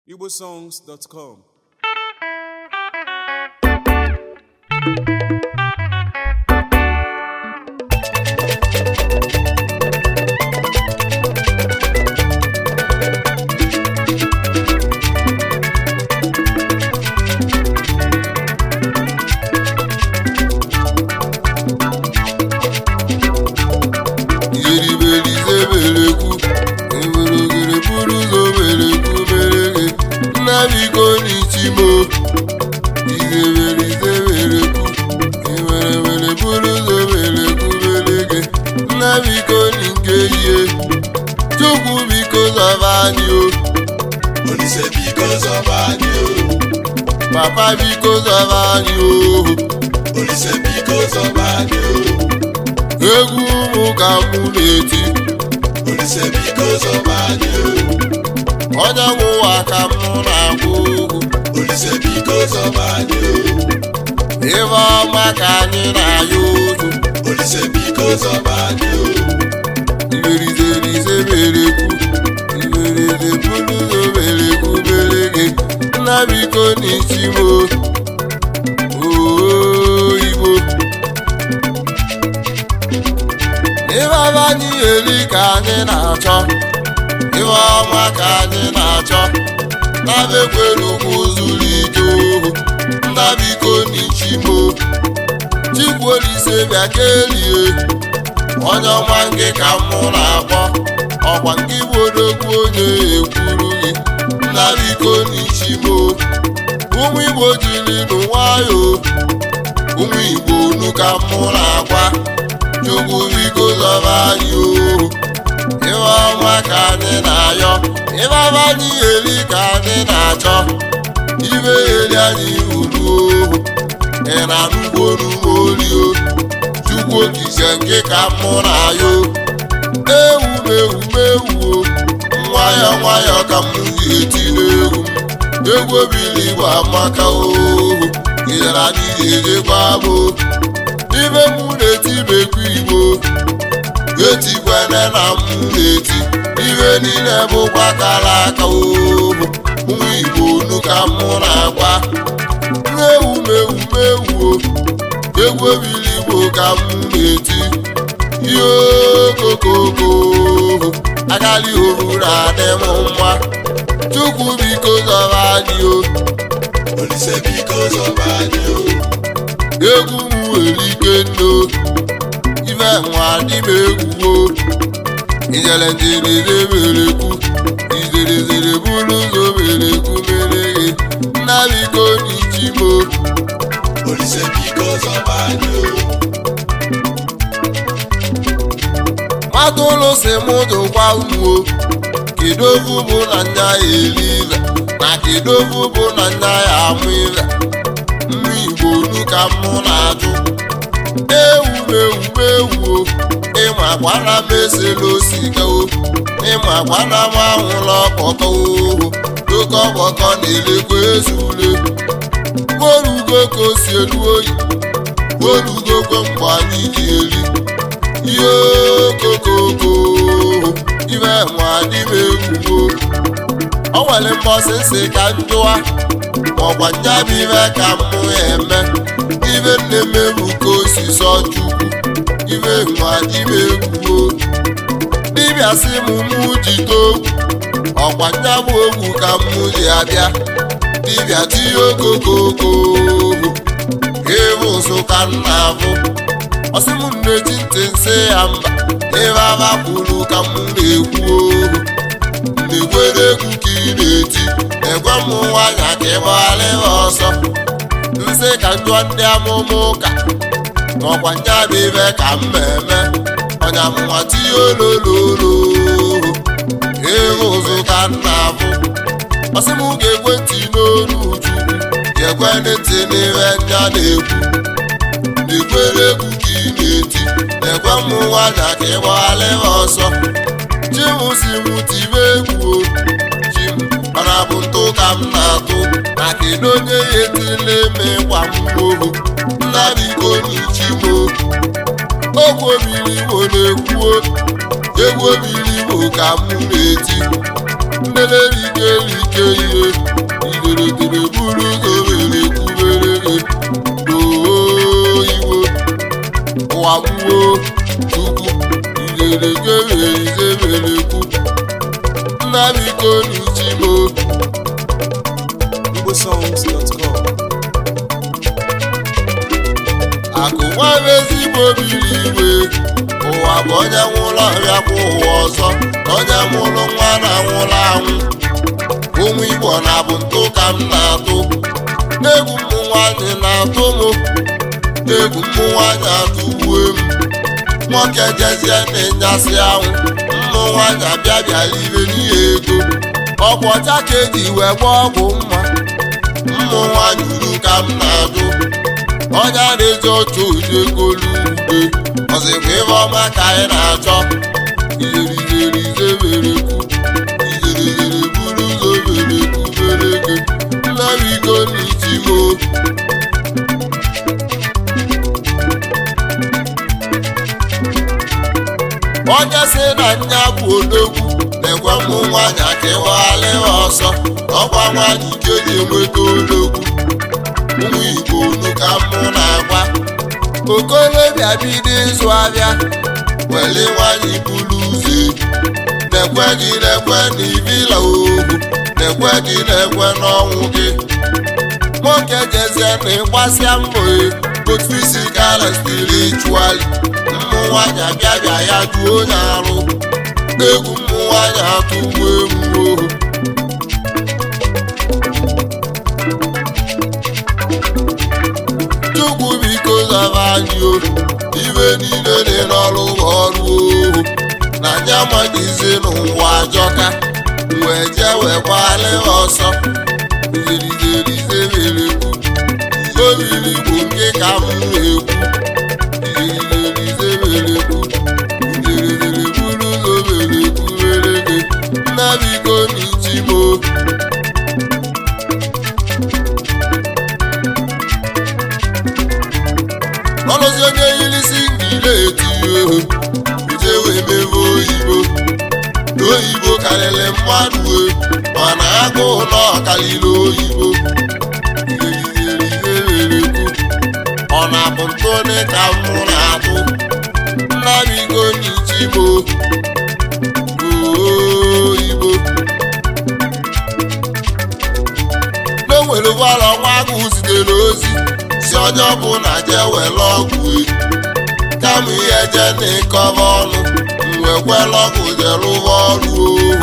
igbosongs.com iribelizebelekwu ewerogere buru ụzọ berekwu merege nna biko n'ichimo izebelizeberekwu ewerewere buru ụzọ berekwu merege nna biko nke ihe chukwu biko zọba anyị o Olise biko zọba anyị o papa biko zọba anyị o Olise biko zọba anyị o egwu ụmụ ka mụ na-eti Olise biko zọba anyị o onye nwụwa ka mụ na-akwụ ụgwụ Olise biko zọba anyị o Ife ọma ka anyị na-ayọ ozu Olise biko zọba anyị o Iberizerize merekwu Ibereze buluzo merekwu berege Nna biko n'ichimo Oo Igbo Ife ọma anyị eri ka anyị na-achọ Ife ọma ka anyị na-achọ Nabekwere ugwu zuru ike ohu Nna biko n'ichimo Chikwuolise bịa kelie onye ọma nke ka mụ na-akpọ ọkwa nke bụ odogwu onye ekwuru gị nna biko n'ichimo ụmụ igbo jiri n'nwayọ ụmụ igbo unu ka mụ na-agwa chukwu biko zọba anyị ohu ife ọma ka anyị na-ayọ ife ọma anyị eri ka anyị na-achọ ibe eri anyị uru ohu ị na-anụgbo n'ụmụ olio chukwu okike nke ka mụ na ya ewu m ewu m ewu o nwayọ nwayọ ka m ga-eti n'egwu m egwu obili igbo amaka ohu ịyara anyị ga-ejekwa bụ ibe mụ na-eti bekwa igbo etikwana na m na-eti ibe niile bụkwa kara aka ohu ụmụ igbo unu ka mụ na-agwa ewu m ewu m ewu o egwu obili igbo ka m na-eti ihe okokoko agali ohuru adị m mma chukwu biko zọba anyị o Olise biko zọba anyị o egwu m nwere ike nno ife nwa dị m egwu o ijele njereze merekwu ijerezere buru ụzọ merekwu mereghe nna biko n'ichimo Olise biko zọba anyị o mmadụ ụlọ si m dụkwa umo kedu ofu bụ na nya ya eri ire na kedu ofu bụ na nya ya amụ ire mmụ igbo unu ka mụ na-ajụ ewu m ewu m ewu o ịma gbana m esela osika o ịma gbana m anwụla ọkpọkọ ohu oke ọkpọkọ na-elekwa ezule morugo ka o si elu oyi morugokwe mgbe anyị ji eri ihe okokoko ibe nwa dị m egwugo o nwere mbọsị nsị ka njụwa maọkwa nyabụ ibe ka mụ eme ibe nne m ebu ka osisi ọchukwu ibe nwa dị m egwugo dibịa sị m mụ jide ogwu ọkwa nyabụ ogwu ka mụ ji abịa dibịa tinye okokoko ịbụ ụzụ ka m na-abụ ọsị m na-eji ntị nsị ya mba ebe aba kwuru ka m na-ekwu ohu na-ekwere egwu ka ị na-eti egwe m nwanya ka ị gbagharị ha ọsọ nsị ka njụọ ndị amụma ụka maọkwa nyabụ ibe ka m eme ọnya m nwa tinye olololo ịhụ ụzụ ka m na-abụ ọsị m ga-ekwe ntị n'olu chukwu ga-ekwe ntị n'ihe nya na-ekwu na-ekwere egwu ka ị na-eti na-ekwe m nwanya ka ị gbagharị ha ọsọ chim si m tibe egwu o chim mana bụ ntụ ka m na-atụ na kedu onye ya etile eme gwa m ohu nna biko n'ichimo ogwu obiri igbo na-ekwuo egwu obiri igbo ka m na-eti ndelerike like ihe ebe ezigbo biri igwe ụwa bụ onye nwụrụ ọbịa kwa ụwa ọzọ na onye mụrụ nwa na nwụrụ anwụ ụmụ igbo na-abụ ntụ ka m na-atụ egwu mmụ nwaanyị na-atụ m egwu mmụ nwaanyị atụgbuo m nwoke jezie na-enyasị anwụ mmụ nwaanyị abịa bịara ibe n'ihe ego ọgwụ ọcha ka eji wee gba ọgwụ mma mmụ nwaanyị uru ka m na-adụ onye a na-eji otu ụdị egolu ugbe ọzịkwa ibe ọma ka anyị na-achọ iheriherizeberekwu iheriheri buru ụzọ berekwu bereke nnabiko n'ichimo onye si na nya bụ odogwu na-ekwe mmụ nwaanyị aka ịwaghalịwa ọsọ ọkwa nwaanyị ike ji enweta odogwu ụmụ igbo unu ka mụ na-agwa okolobịa bido ịzụ abịa weli nwaanyị buru ụzọ na-ekwe gị na-ekwe na ibila ohu na-ekwe gị na-ekwe n'ọnwụ gị nwoke jezie na ịgbasịa mbọ both physical and spiritually mmụ nwaanyị abịa bịa ya juo onye arụ egwu mmụ nwaanyị atụgbu egwu ohu chukwu biko zaba anyị o ibe niile dị n'ọrụ ọrụ ohu na anya amaghịzi n'ụwa ajọka wee jee wee gbalị ọsọ iherizerizeberekwu obiri bụ nke ka m na-ekwu iherizerizeberekwu iherizeri buru ụzọ berekwu were gị nnabiko n'ichimo ọlụzi onye yirisi ngile etinye ohu uje wee mebe oyibo oyibo karịrị mmadụ e mana agụụ na ọkarịrị oyibo iherizerizeberekwu ọ na-abụ ntụnị ka mụ na-atụ nnabigo n'ichimo oyibo n'onwere gwara ọnwa agụ zitere ozi si onye ọbụla jee were ọgwụ e kama ihe je na ịkọba ọnụ mwekwela ọgwụ jee rụba ọrụ ohu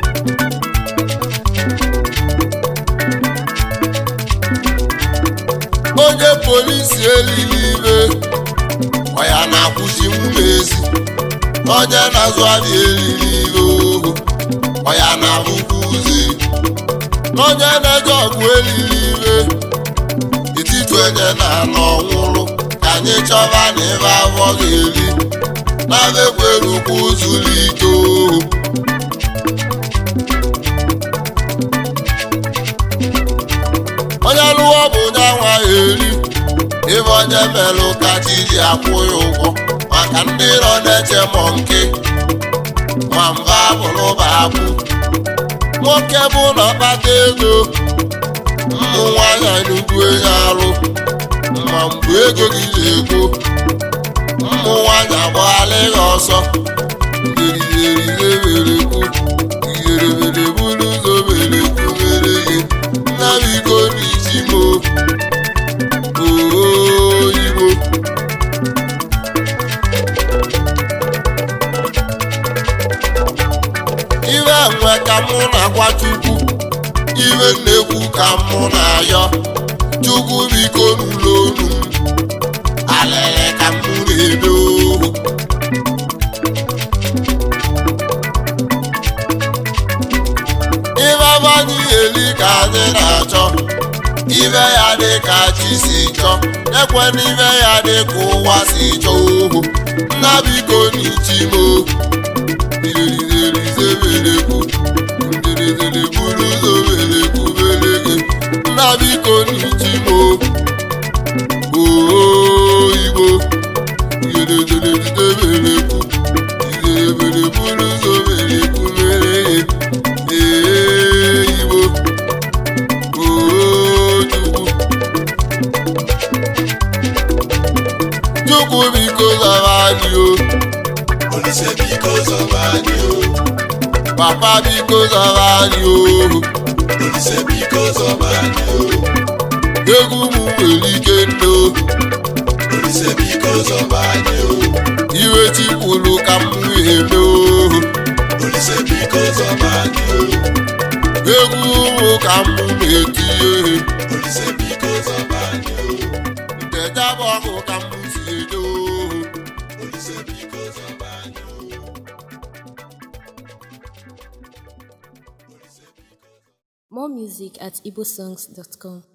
onye polisi elili ibe ọya na-akwụchi nwunye ezi onye na-azụ abịa elili ibe ohu ọya na-abụkwa ụzọ onye na-eje ọgwụ elili ibe etiti onye na-anọ ọnwụrụ ka anyị chọba na ebe afọ ga-eri na-ekwere ukwu zuru ike ohu onye lụọ bụ onye nwa eri ebe onye melụ ka chi ji akwụ ya ụgwọ maka ndị nọ na-eche mọ nke ma mba bụrụba akwụ nwoke bụ na ọkpata ego mmụ nwaanyị n'ugwu enye arụ ma mgbe ego gị na-ego mmụ nwaanyị agbaghala ya ọsọ iheriherizeberekwu iherebere buru ụzọ berekwu mere gị nna m iko n'ichimo oyibo iwe nwe ka mụ na-agwa chukwu iwe na-ekwu ka mụ na-ayọ chukwu biko n'ụlọ onu m alele ka mụ na-ebe ohu ibe abanyị eli ka anyị na-achọ ibe ya dị ka chi si chọ ekwe n'ibe ya dị ka ụwa si chọ ohu nna biko n'ichimo iherizerizeberekwu nderezere buru ụzọ berekwu berege nna biko n'ichimo oyibo iherezerizeberekwu iherebere buru ụzọ berekwu berege eyibo ojukwu chukwu biko zara anyị o Olise biko zọba anyị o. papa biko zara anyị ohu Olise biko zọba anyị o. egwu m nwere ike ndo Olise biko zọba anyị o iwe chi kwuru ka m eme o Olise biko zọba anyị o egwu ụmụ ka m na-etinye Olise biko zọba anyị o ntejabụ ọkụ ka m si eje o Olise biko zọba anyị o More music at igbosongs.com.